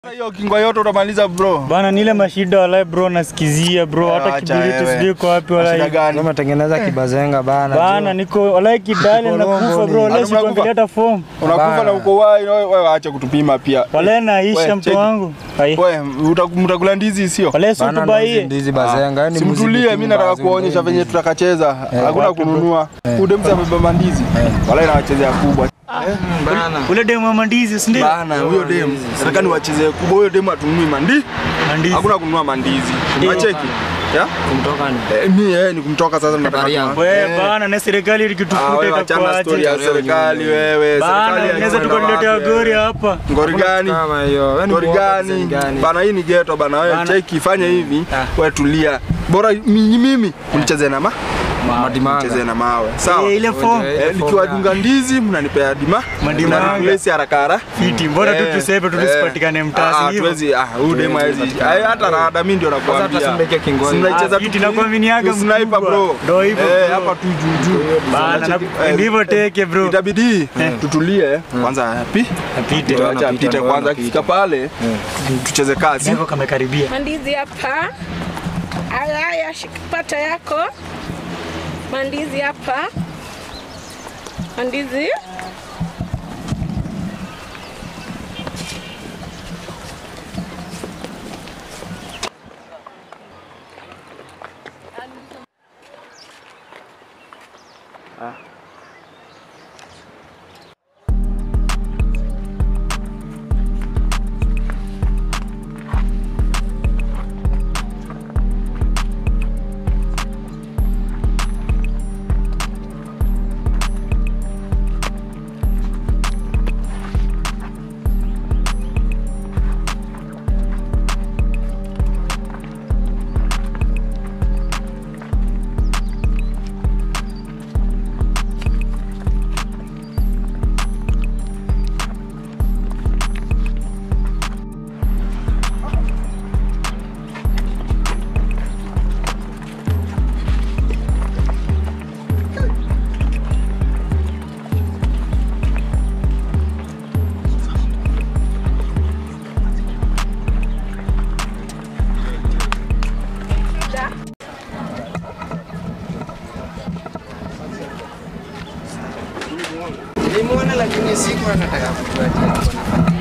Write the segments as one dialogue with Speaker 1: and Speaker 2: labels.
Speaker 1: Hiyo kingwa yote utamaliza bro.
Speaker 2: Bana nile mashida walai bro nasikizia bro hata
Speaker 1: Acha
Speaker 2: kibiriti
Speaker 1: wewe.
Speaker 2: sijui kwa wapi
Speaker 1: Shida
Speaker 2: walai.
Speaker 1: gani?
Speaker 3: Umetengeneza kibazenga bana.
Speaker 2: Bana niko walai kidali
Speaker 3: Uko
Speaker 2: na
Speaker 3: longo
Speaker 2: kufa
Speaker 3: ni.
Speaker 2: bro walai
Speaker 1: Ado unakufa?
Speaker 2: sikuangalia hata form.
Speaker 1: Unakufa
Speaker 3: Bana.
Speaker 1: na uko wai wewe wewe acha kutupima pia.
Speaker 2: Walai naisha
Speaker 1: Wewe,
Speaker 2: mtu
Speaker 1: cheki.
Speaker 2: wangu. Hai.
Speaker 1: Wewe uta- mtakula ndizi sio?
Speaker 2: Walai si
Speaker 3: Bana ndo
Speaker 2: tubaie.
Speaker 3: hizi ndizi bazenga. yani muziki
Speaker 1: Simtulie,
Speaker 3: tu
Speaker 1: mimi nataka
Speaker 3: bazenga,
Speaker 1: kuonyesha
Speaker 3: hizi.
Speaker 1: venye tutakacheza. Hakuna
Speaker 2: wapi bro?
Speaker 1: kununua. Ude msa amebeba ndizi. Wala inawachezea kubwa.
Speaker 3: Bana.
Speaker 2: Ule demu wa mandizi si ndio?
Speaker 1: Bana huyo demu. Nataka niwachezee kubwa. Huyo demu atununui mandi.
Speaker 2: Mandizi.
Speaker 1: Hakuna kununua mandizi. Wacheki. Ya?
Speaker 3: Kumtoka ni.
Speaker 1: Eh, mimi eh ni kumtoka sasa nataka.
Speaker 3: Habari
Speaker 1: kununua.
Speaker 3: yangu.
Speaker 2: Wewe
Speaker 1: Eh.
Speaker 2: bana na serikali
Speaker 1: Ah,
Speaker 2: ikitufuta
Speaker 1: wewe achana story ya
Speaker 2: itakuaje?
Speaker 1: serikali wewe.
Speaker 2: Bana
Speaker 1: Serikali
Speaker 2: unaweza
Speaker 1: haina
Speaker 2: tukaletea
Speaker 1: wapi,
Speaker 2: gori
Speaker 1: wewe.
Speaker 2: hapa.
Speaker 1: Ngori gani?
Speaker 3: Kama hiyo. Wewe ni
Speaker 1: Ngori
Speaker 3: kuoga
Speaker 1: gani?
Speaker 3: design gani?
Speaker 1: Bana hii ni ghetto bana wewe
Speaker 2: Bana.
Speaker 1: cheki fanya hivi.
Speaker 2: Ah.
Speaker 1: Wewe tulia. Bora mimi mimi mnicheze na ma
Speaker 3: Madimanga.
Speaker 1: mcheze na mawe. Sawa?
Speaker 2: Eh, ile form.
Speaker 3: Ile
Speaker 1: Eh,
Speaker 3: form
Speaker 1: nikiwadunga ndizi mnanipea dima
Speaker 2: Madima.
Speaker 1: mnaniplace haraka haraka
Speaker 2: Fiti, mbona tu
Speaker 1: Eh,
Speaker 2: tusepe tu
Speaker 1: eh.
Speaker 2: tusipatikane mtaa, si
Speaker 1: Ah,
Speaker 2: hivyo?
Speaker 1: tuwezi ah huyu demu hawezi
Speaker 3: patikana.
Speaker 1: Eh, hata rada mimi ndio
Speaker 3: Sasa hata
Speaker 1: nakwambia
Speaker 3: simleke kingoni.
Speaker 1: Si mnaicheza
Speaker 2: Ah,
Speaker 1: tu
Speaker 2: fiti,
Speaker 1: ki-
Speaker 2: nakuaminiaga
Speaker 1: ki- sniper
Speaker 2: mkubwa.
Speaker 1: bro
Speaker 2: Ndio hivyo,
Speaker 1: eh
Speaker 2: bro.
Speaker 1: hapa tu juu juu
Speaker 2: Bana na
Speaker 1: Eh,
Speaker 2: ndivyo teke bro.
Speaker 1: itabidi tutulie kwanza pi
Speaker 2: Apite.
Speaker 3: Ndio.
Speaker 1: acha
Speaker 3: anapita,
Speaker 1: apite
Speaker 3: ndio
Speaker 1: kwanza
Speaker 3: anapita.
Speaker 1: akifika pale tucheze kazi
Speaker 2: Hivyo kamekaribia.
Speaker 4: Mandizi hapa. Haya haya, shika pata yako. Mandizi hapa. Mandizi.
Speaker 5: Nilimwona lakini siku anataka kutuacha.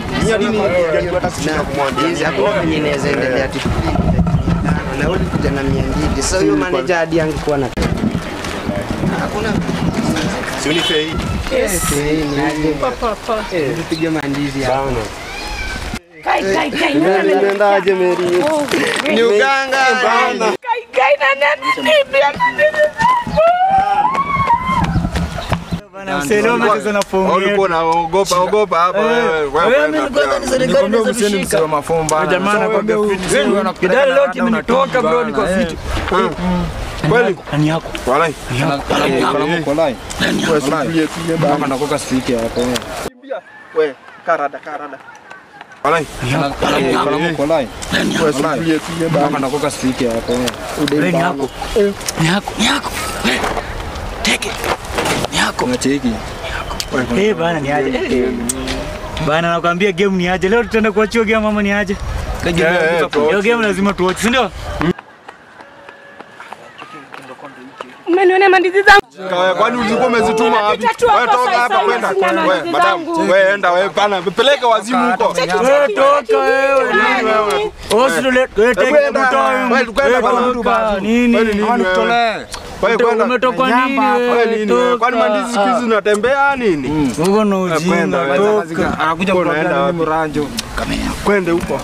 Speaker 5: Hizi hakuna venye inaweza endelea ati tano na ulikuja na mia mbili. Sasa huyo manager hadi angekuwa na hakuna
Speaker 4: Yes.
Speaker 5: Eh, ni aje.
Speaker 4: Poa poa poa.
Speaker 5: Eh, tupige mandizi hapa.
Speaker 4: Kai kai kai. Nimeendaje Mary?
Speaker 5: Ni uganga bana.
Speaker 4: Kai kai na nani?
Speaker 2: Bana mselo umecheza na fomu
Speaker 1: ulikuwa
Speaker 2: yetu.
Speaker 1: unaogopa ogopa hapa wewe wewe kwenda pia.
Speaker 3: Nikwambia msieni msewa mafumba.
Speaker 2: Jamaa anakwambia fiti. Kidali leo kimenitoka bro niko fiti.
Speaker 1: kweli
Speaker 2: Nani yako?
Speaker 1: walai wewe tulie tulie bana
Speaker 3: Nakoka sifike hapo.
Speaker 1: wewe karada karada walai wewe tulie tulie bana
Speaker 3: Nakoka sifike hapo.
Speaker 2: Wewe ni yako. Ni yako, ni yako. Wewe, Teke. Ni yako.
Speaker 3: Unacheki.
Speaker 2: Eh bana ni aje. Bana nakwambia game ni aje. Leo tutaenda kuachia game mama ni aje.
Speaker 1: Eh, eh, tu-
Speaker 2: Hiyo game lazima tuwatch, si ndio?
Speaker 4: Umeniona mandizi zangu?
Speaker 1: Kwa- kwani ulikuwa umezituma wapi?
Speaker 4: Napita tu hapo
Speaker 1: Wewe toka
Speaker 4: saa-
Speaker 1: hapa
Speaker 4: saa
Speaker 1: kwenda.
Speaker 4: hizi sina
Speaker 1: Wewe
Speaker 4: mandizi
Speaker 1: madam,
Speaker 4: zangu.
Speaker 1: wewe enda wewe pana peleka wazimu huko.
Speaker 2: Wewe toka wewe.
Speaker 1: wewe?
Speaker 2: Osule, wewe teke
Speaker 1: kwenda,
Speaker 2: mtoa
Speaker 1: wewe kwenda bana.
Speaker 2: toka nini?
Speaker 1: Wewe ni nini wewe? Wewe kwenda.
Speaker 2: Umetoka nini
Speaker 1: Wewe
Speaker 2: wewe?
Speaker 1: nini wewe? Kwani
Speaker 2: Toka.
Speaker 1: mandizi siku hizi zinatembea nini?
Speaker 2: Uko na
Speaker 1: kwenda,
Speaker 2: ujinga.
Speaker 1: wewe.
Speaker 2: Toka.
Speaker 3: Anakuja
Speaker 1: Uko unaenda
Speaker 3: kuambia
Speaker 1: wapi?
Speaker 3: mimi mranjo.
Speaker 1: Kwende huko.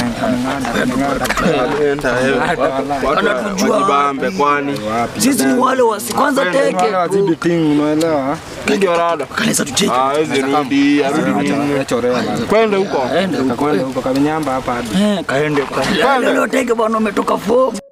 Speaker 1: Enda wewe. Watu wajibambe kwani.
Speaker 2: Sisi ni wale wa kwanza teke.
Speaker 3: Wale wazidi ting unaelewa?
Speaker 1: Ndio rada.
Speaker 2: Kanisa tucheke.
Speaker 1: Ah, hizi rudi, arudi nini?
Speaker 3: Achorea bana.
Speaker 1: Kwende huko.
Speaker 2: Aende huko.
Speaker 3: Kakwenda huko kamenyamba hapa hadi.
Speaker 2: Eh, kaende. Leo teke bwana umetoka form.